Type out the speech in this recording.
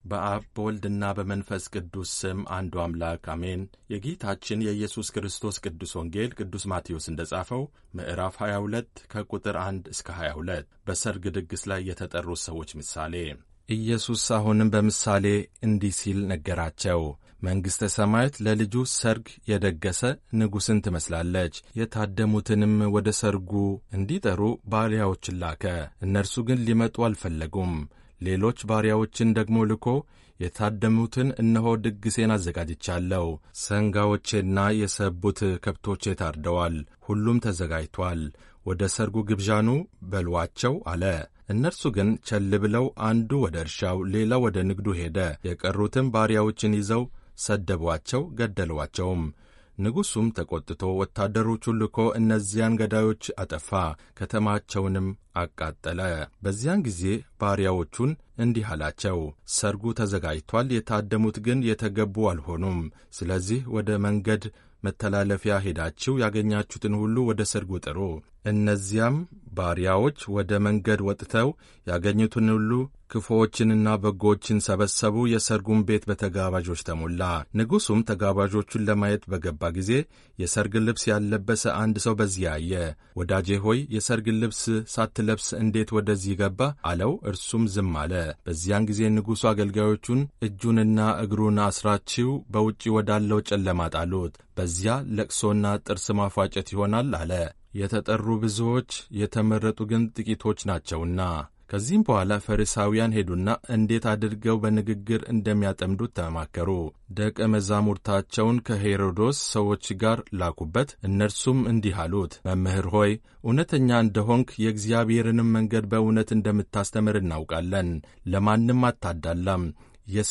በአብ በወልድና በመንፈስ ቅዱስ ስም አንዱ አምላክ አሜን። የጌታችን የኢየሱስ ክርስቶስ ቅዱስ ወንጌል ቅዱስ ማቴዎስ እንደ ጻፈው ምዕራፍ 22 ከቁጥር 1 እስከ 22 በሰርግ ድግስ ላይ የተጠሩት ሰዎች ምሳሌ። ኢየሱስ አሁንም በምሳሌ እንዲህ ሲል ነገራቸው። መንግሥተ ሰማያት ለልጁ ሰርግ የደገሰ ንጉሥን ትመስላለች። የታደሙትንም ወደ ሰርጉ እንዲጠሩ ባሪያዎችን ላከ። እነርሱ ግን ሊመጡ አልፈለጉም። ሌሎች ባሪያዎችን ደግሞ ልኮ የታደሙትን እነሆ ድግሴን አዘጋጅቻለሁ፣ ሰንጋዎቼና የሰቡት ከብቶቼ ታርደዋል፣ ሁሉም ተዘጋጅቷል፣ ወደ ሰርጉ ግብዣኑ በሏቸው አለ። እነርሱ ግን ቸል ብለው አንዱ ወደ እርሻው፣ ሌላው ወደ ንግዱ ሄደ። የቀሩትም ባሪያዎችን ይዘው ሰደቧቸው፣ ገደሏቸውም። ንጉሡም ተቈጥቶ ወታደሮቹን ልኮ እነዚያን ገዳዮች አጠፋ፣ ከተማቸውንም አቃጠለ። በዚያን ጊዜ ባሪያዎቹን እንዲህ አላቸው፣ ሰርጉ ተዘጋጅቷል፣ የታደሙት ግን የተገቡ አልሆኑም። ስለዚህ ወደ መንገድ መተላለፊያ ሄዳችሁ ያገኛችሁትን ሁሉ ወደ ሰርጉ ጥሩ። እነዚያም ባሪያዎች ወደ መንገድ ወጥተው ያገኙትን ሁሉ ክፉዎችንና በጎዎችን ሰበሰቡ። የሰርጉን ቤት በተጋባዦች ተሞላ። ንጉሡም ተጋባዦቹን ለማየት በገባ ጊዜ የሰርግ ልብስ ያልለበሰ አንድ ሰው በዚያ አየ። ወዳጄ ሆይ የሰርግ ልብስ ሳትለብስ እንዴት ወደዚህ ገባ? አለው። እርሱም ዝም አለ። በዚያን ጊዜ ንጉሡ አገልጋዮቹን እጁንና እግሩን አስራችሁ በውጪ ወዳለው ጨለማ ጣሉት፣ በዚያ ለቅሶና ጥርስ ማፏጨት ይሆናል አለ። የተጠሩ ብዙዎች የተመረጡ ግን ጥቂቶች ናቸውና። ከዚህም በኋላ ፈሪሳውያን ሄዱና እንዴት አድርገው በንግግር እንደሚያጠምዱት ተማከሩ። ደቀ መዛሙርታቸውን ከሄሮዶስ ሰዎች ጋር ላኩበት። እነርሱም እንዲህ አሉት፣ መምህር ሆይ እውነተኛ እንደሆንክ የእግዚአብሔርንም መንገድ በእውነት እንደምታስተምር እናውቃለን። ለማንም አታዳላም